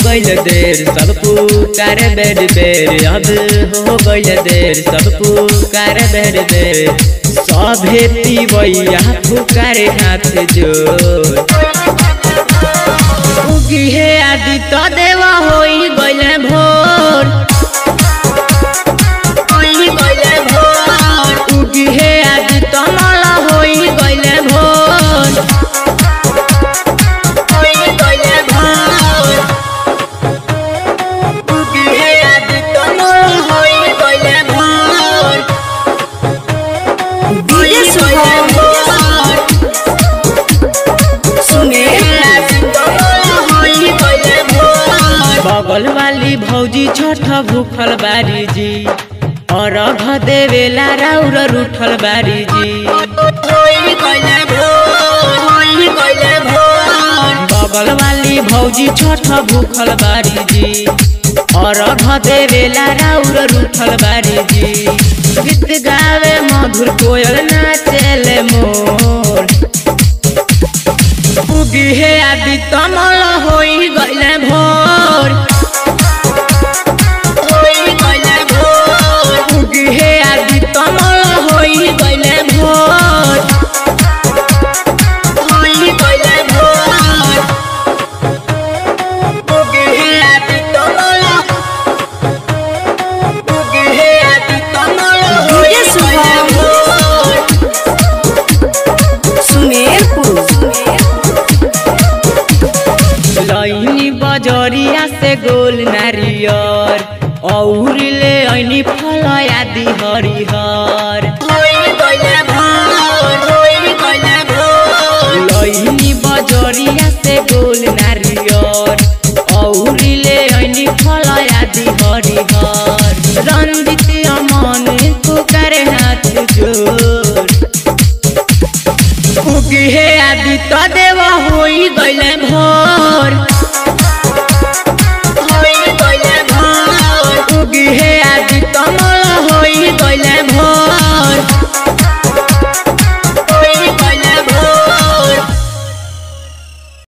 गइल देर सब पुकार बेर बेर अब हो गइल देर सब पुकार बेर बेर सभे तिवैया पुकारे हाथ जोड़ उगी हे आदित्य देव होई गइले भोर होई गइले भोर उगी हे आदित्य मल होई गइले भोर होई गइले भोर उगी हे आदित्य मल होई गइले भोर डीजे शुभम बगल वाली भौजी छठ भूखल बारी जी और अघ देवेला राउर रूठल बारी जी बगल वाली भौजी छठ भूखल बारी जी और अघ देवेला राउर रूठल बारी जी गीत गावे मधुर कोयल नाचेले मोर उगी हे आदि तमल होई गइले भोर होई गइले भोर उगी हे आदि तमल होई गइले भोर होई गइले भोर उगी हे आदि तमल उगी हे आदि तमल होई डीजे गइले शुभम। भोर सुमेरपुर लैनी बजरिया से गोल नारियर और ले ऐनी फल आदि हरिहर लैनी बजरिया से गोल नारियर और ले ऐनी फल आदि हरिहर रंजित अमन पुकारे हाथ जोड़ उगी हे आदित्य देव होई गइले भोर